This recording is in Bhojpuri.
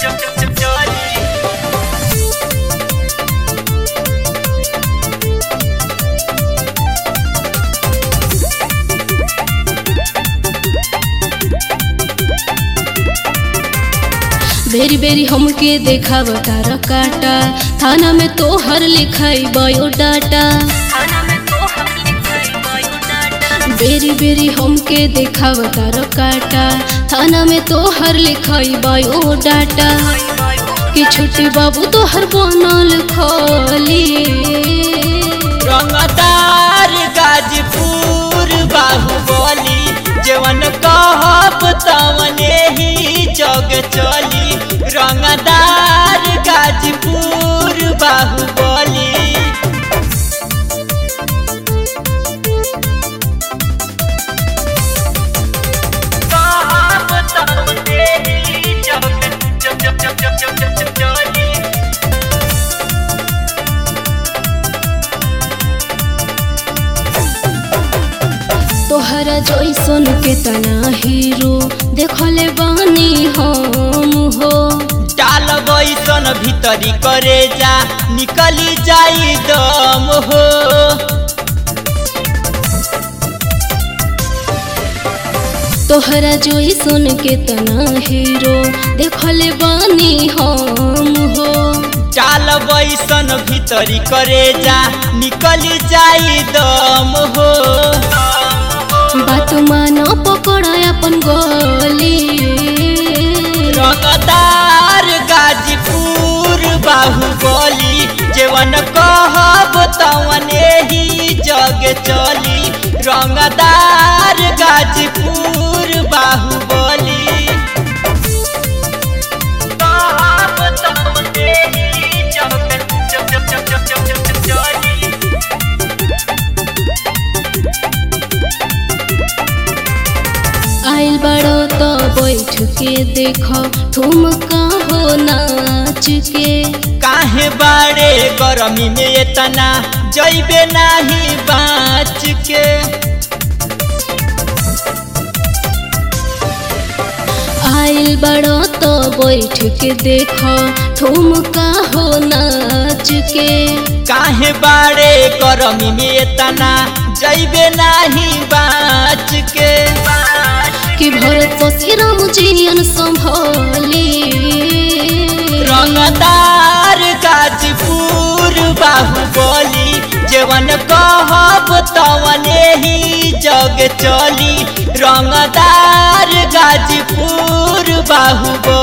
बेरी बेरी हमके देखाव तारा काटा थाना में तोहर लिखाई बायोडाटा बेरी बेरी हमके देखाव तारा काटा थाना में तोहर लिखाई बायोडाटा कि छोटे बाबू तोहर बनल खोली रंगदार गाजपुर बाहुबली जवन कहब तवने ही जग चली रंगदार गाजपुर बाहुबली कहब तवने ही जग चली तोहरा जैसन के तना हीरो देखले बानी हम हो डाल बैसन भीतरी करे जा निकली जाई दम हो तोहरा जैसन के तना हीरो देखले बानी हम हो डाल बैसन भीतरी करे जा निकली जाई दम हो बात मान पकड़ अपन गली रंगदार गाजीपुर बाहुबली जेवन कहब तवने ही जग चली रंगदार गाजीपुर बाहुबली कहब तवने ही जग चली आइल बड़ो तो बैठ के देखो ठुमका हो नाच के काहे बाड़े गरमी में इतना जैबे नाही बाँच के आइल बड़ो तो बैठ के देखो ठुमका हो नाच के काहे बाड़े गरमी में इतना जैबे नाही बाँच के कि भरत शशिराम जियन संभोली रंगदार गाजीपुर बाहुबली जेवन कहब तवने ही जग चली रंगदार गाजीपुर बाहुबली